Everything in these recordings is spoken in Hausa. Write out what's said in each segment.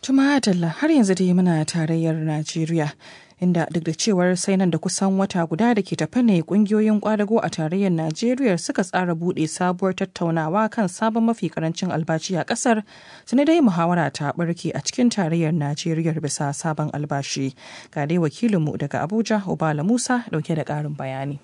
Tuma Adalla har yanzu dai muna tarayyar Najeriya. Inda duk da cewar sai nan da kusan wata guda da ke tafe ne kungiyoyin kwadago a tarayyar Najeriya suka tsara buɗe sabuwar tattaunawa kan sabon mafi karancin albashi a ƙasar, tuni dai muhawara ta barke a cikin tarayyar Najeriya bisa sabon albashi. Ga dai wakilinmu daga Abuja, Obala Musa, dauke da ƙarin bayani.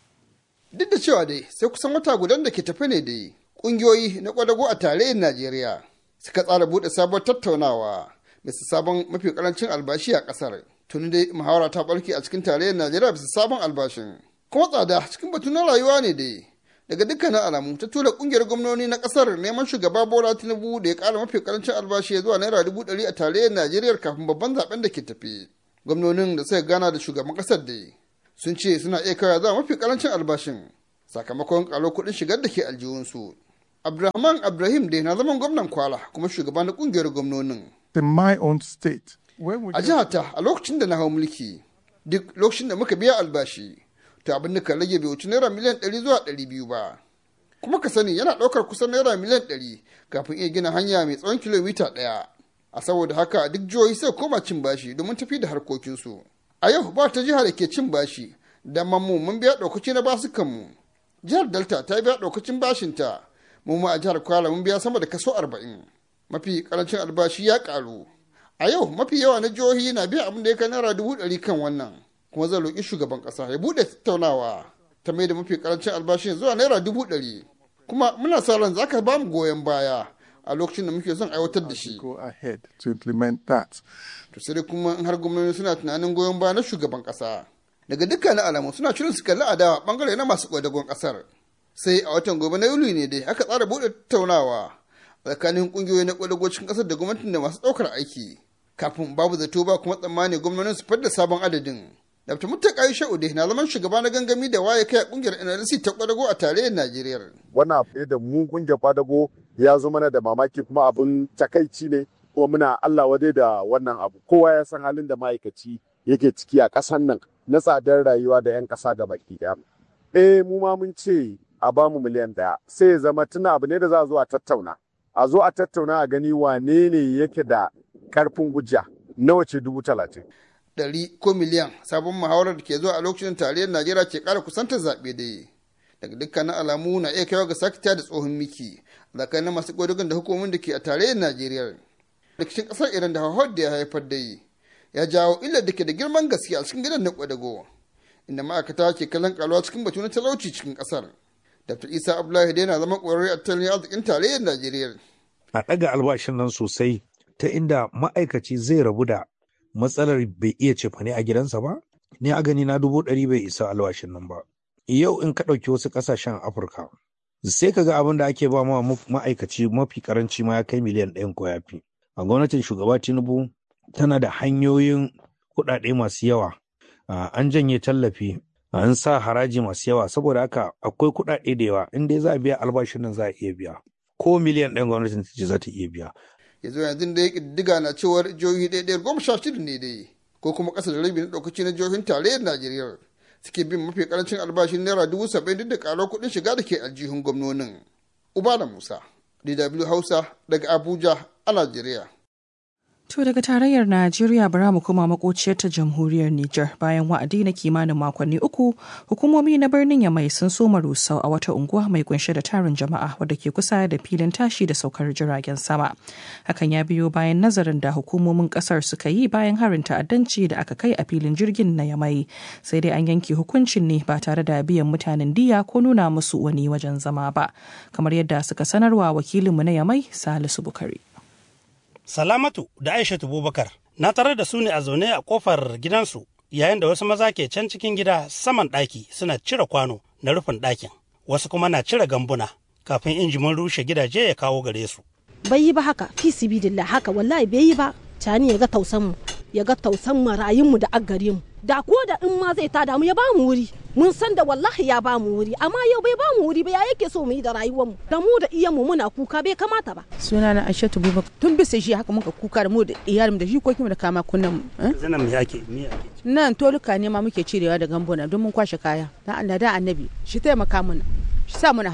Duk da cewa dai sai kusan wata gudan da ke tafe ne dai kungiyoyi na kwadago a tarayyar Najeriya suka tsara buɗe sabuwar tattaunawa bisa sabon mafi karancin albashi a ƙasar. Tuni dai muhawara ta barke a cikin tarayyar Najeriya bisa sabon albashin. Kuma tsada cikin batu na rayuwa ne dai. Daga dukkanin alamu ta tura kungiyar gwamnoni na ƙasar neman shugaba Bola Tinubu da ya ƙara mafi karancin albashi zuwa naira dubu ɗari a tarayyar Najeriya kafin babban zaben da ke tafi. Gwamnonin da suka gana da shugaban ƙasar dai sun ce suna iya kawai zuwa mafi karancin albashin sakamakon ƙaro kuɗin shigar da ke aljihunsu. Abdulrahman Ibrahim dai na zaman gwamnan Kwala kuma shugaban na kungiyar gwamnonin. In my own state. A jihata a lokacin da na hau mulki duk lokacin da muka biya albashi to abin da kan rage bai wuce naira miliyan ɗari zuwa ɗari biyu ba. Kuma ka sani yana ɗaukar kusan naira miliyan ɗari kafin iya gina hanya mai tsawon kilomita ɗaya. A saboda haka duk jihohi sai koma cin bashi domin tafi da harkokinsu. A yau ba ta jiha da ke cin bashi da mu mun biya ɗaukaci na basukanmu. Jihar Delta ta biya ɗaukacin bashinta mu ma a jihar Kwara mun biya sama da kaso arba'in. Mafi karancin albashi ya ƙaru. A yau mafi yawa na jihohi na biya abin da ya kai naira dubu ɗari kan wannan. Kuma zan roƙi shugaban ƙasa ya buɗe tattaunawa ta mai da mafi karancin albashin zuwa naira dubu ɗari. Kuma muna sa ran za ka ba mu goyon baya a lokacin da muke son aiwatar da shi. Go ahead to implement that. To sai dai kuma in har gwamnati suna tunanin goyon baya na shugaban ƙasa. Daga dukkanin alamu suna shirin su kalli adawa bangare na masu kwadagon ƙasar. Sai a watan gobe na Yuli ne dai aka tsara buɗe tattaunawa tsakanin ƙungiyoyi na kwadagocin ƙasar da gwamnatin da masu ɗaukar aiki. Kafin babu zato ba kuma tsammani gwamnonin su fadda sabon adadin. Dr. Muttaka Aisha Ude na zaman shugaba na gangami da waye kai a kungiyar NLC ta kwadago a tarayyar Najeriya. Wannan abu da mu kungiyar kwadago ya zo mana da mamaki kuma abin takaici ne kuma muna Allah wade da wannan abu. Kowa ya san halin da ma'aikaci yake ciki a ƙasan nan na tsadar rayuwa da 'yan ƙasa ga baki ɗaya. Eh mu ma mun ce a bamu miliyan ɗaya sai ya zama tuna abu ne da za a zo a tattauna. A zo a tattauna a gani wane ne yake da ƙarfin hujja nawa ce dubu talatin. ɗari ko miliyan sabon muhawarar da ke zuwa a lokacin tarayyar najeriya ke ƙara kusantar zaɓe da yi daga dukkanin alamu na iya kaiwa ga sakita da tsohon miki tsakanin masu ƙodogon da hukumomin da ke a tarayyar najeriya rikicin ƙasar iran da hauhawar da ya haifar da yi ya jawo illar da ke da girman gaske a cikin gidan na ƙwadago inda ma'aikata ke kallon ƙaruwa cikin batu na talauci cikin ƙasar dr isa abdullahi dai na zama ƙwararre a tattalin arzikin tarayyar najeriya a ɗaga albashin nan sosai ta inda ma'aikaci zai rabu da matsalar bai iya cefane a gidansa ba ni a gani na dubu ɗari bai isa albashin nan ba yau in ka ɗauki wasu ƙasashen afirka sai ka ga abin da ake ba ma ma'aikaci mafi karanci ma ya kai miliyan ɗayan ko yafi a gwamnatin shugaba tinubu tana da hanyoyin kuɗaɗe masu yawa an janye tallafi an sa haraji masu yawa saboda haka akwai kuɗaɗe da yawa in dai za a biya albashin nan za a iya biya ko miliyan ɗayan gwamnatin ta ce za ta iya biya ya zo yanzu da ya ƙiddiga na cewar jihohi ɗaya goma sha shida ne dai ko kuma ƙasa da rabi na ɗaukaci na jihohin tarayyar najeriya suke bin mafi ƙarancin albashin naira dubu saba'in duk da ƙarar kuɗin shiga da ke aljihun gwamnonin ubala musa dw hausa daga abuja a najeriya To daga tarayyar Najeriya bara mu koma makociyar ta jamhuriyar Nijar bayan wa'adi na kimanin makonni uku hukumomi na birnin Yamai sun soma rusau a wata unguwa mai kunshe da tarin jama'a wadda ke kusa da filin tashi da saukar jiragen sama. Hakan ya biyo bayan nazarin da hukumomin kasar suka yi bayan harin ta'addanci da aka kai a filin jirgin na Yamai. Sai dai an yanke hukuncin ne ba tare da biyan mutanen diya ko nuna musu wani wajen zama ba. Kamar yadda suka sanarwa wakilinmu na Yamai Salisu Bukari. Salamatu da Aishatu Bubakar na tarar da su ne a zaune a kofar gidansu yayin da wasu maza ke can cikin gida saman ɗaki suna cire kwano na rufin ɗakin wasu kuma na cire gambuna kafin injimin rushe gidaje ya kawo gare su. Bai yi ba haka fi sibidillah haka wallahi bai yi ba cani ya ga tausan mu ya ga tausan marayunmu da aggare mu da ko da in ma zai tada mu ya ba mu wuri mun san da wallahi ya ba mu wuri amma yau bai ba mu wuri ba ya yake so mu yi da rayuwar mu da mu da iyan mu muna kuka bai kamata ba suna na Aishatu Bubakar tun bisa shi haka muka kuka da mu da iyalin da jikokin mu da kama kunnan mu Zainab me ake me ake nan toluka ne ma muke cirewa da gambuna don mun kwashe kaya dan Allah da annabi shi taimaka mana shi sa mana hannu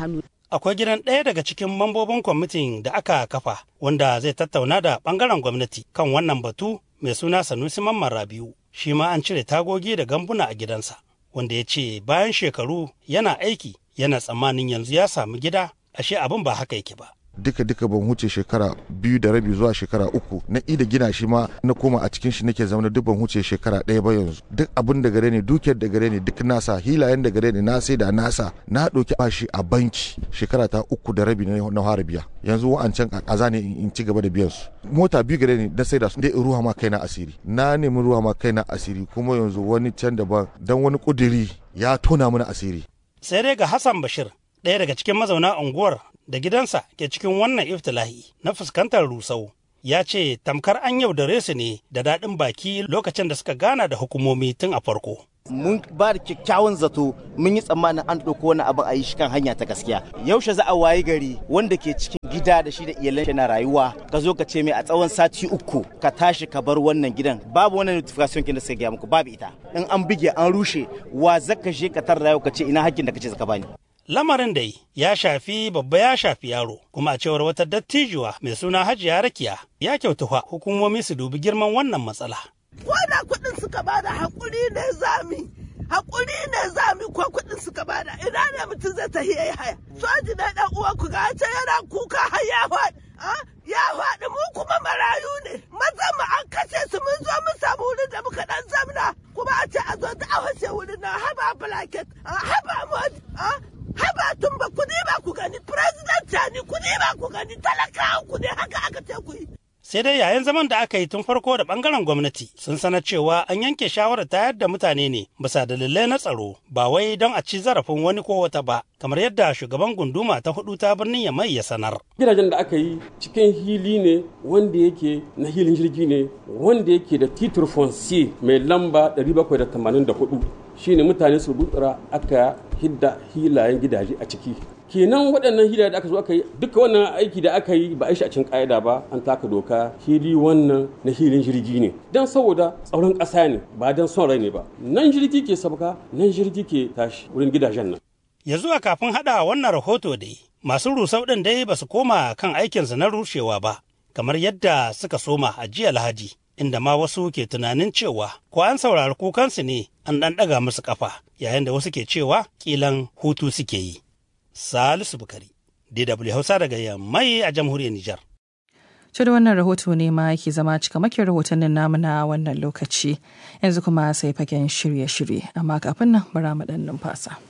akwai gidan ɗaya daga cikin mambobin kwamitin da aka kafa wanda zai tattauna da ɓangaren gwamnati kan wannan batu mai suna Sanusi Mamman Rabiu. Shi ma an cire tagogi da gambuna a gidansa, wanda ya ce bayan shekaru yana aiki yana tsammanin yanzu ya samu gida, ashe abin ba haka yake ba. duka duka ban huce shekara biyu da rabi zuwa shekara uku na ida gina shi ma na koma a cikin shi nake zama duk ban huce shekara ɗaya ba yanzu duk abin da gare ne dukiyar da gare ne duk nasa hilayen da gare ne na sai da nasa na ɗauki bashi a banki shekara ta uku da rabi na fara biya yanzu wa'ancan kaza ne in ci gaba da biyan su mota biyu gare ne na sai da su dai ruwa ma kaina asiri na nemi ruwa ma kaina asiri kuma yanzu wani can daban dan wani kuduri ya tona mana asiri sai dai ga Hassan Bashir ɗaya daga cikin mazauna unguwar da gidansa ke cikin wannan iftilahi na fuskantar rusau ya ce tamkar an yaudare su ne da daɗin baki lokacin da suka gana da hukumomi tun a farko. mun ba da kyakkyawan zato mun yi tsammanin an ɗauko wani abin a yi shi kan hanya ta gaskiya yaushe za a wayi gari wanda ke cikin gida da shi da iyalan shi na rayuwa ka zo ka ce mai a tsawon sati uku ka tashi ka bar wannan gidan babu wannan notification kin da suka gaya muku babu ita in an bige an rushe wa zaka je ka tar rayuwa ka ce ina hakkin da kace zaka bani Lamarin dai ya shafi babba ya shafi yaro, kuma a cewar wata dattijuwa mai suna Hajiya Rakiya ya kyautuwa hukumomi su dubi girman wannan matsala. Ko da kuɗin suka bada haƙuri ne zami, haƙuri ne zami ko kuɗin suka bada ina ne mutum zai tafi ya yi haya. Soji na ɗan uwa ku ga ce yana kuka har ya faɗi. Ya faɗi mu kuma marayu ne, mazan mu an kashe su mun zo mun samu wurin da muka ɗan zamna kuma a ce a zo ta a wace wurin na haba blanket, haba mota, haba tun ba ku ba ku gani president ni ku ba ku gani talakawa ku ne haka aka ce ku yi. Sai dai yayin zaman da aka yi tun farko da bangaren gwamnati sun sanar cewa an yanke shawarar tayar da mutane ne bisa dalilai na tsaro ba wai don a ci zarafin wani ko wata ba kamar yadda shugaban gunduma ta hudu ta birnin ya mai ya sanar. Gidajen da aka yi cikin hili ne wanda yake na hilin jirgi ne wanda yake da titur foncier mai lamba 784 shine mutane su butsura aka hidda hilayen gidaje a ciki kenan waɗannan hilaye da aka zo aka yi duka wannan aiki da aka yi ba a yi shi a cikin ƙa'ida ba an taka doka hili wannan na hilin jirgi ne don saboda tsaron ƙasa ne ba don son rai ne ba nan jirgi ke sabka nan jirgi ke tashi wurin gidajen nan ya zuwa kafin haɗa wannan rahoto dai masu rusau ɗin dai ba su koma kan aikinsu na rushewa ba kamar yadda suka soma a jiya lahadi inda ma wasu ke tunanin cewa ko an saurari kukansu ne an ɗan ɗaga musu ƙafa yayin da wasu ke cewa ƙilan hutu suke yi. Salisu Bukari, DW Hausa daga Yammai a jamhuriyar Nijar. To da wannan rahoto ne ma yake zama cikamakin rahotannin namu na wannan lokaci yanzu kuma sai fagen shirye-shirye amma kafin nan bara mu ɗan numfasa.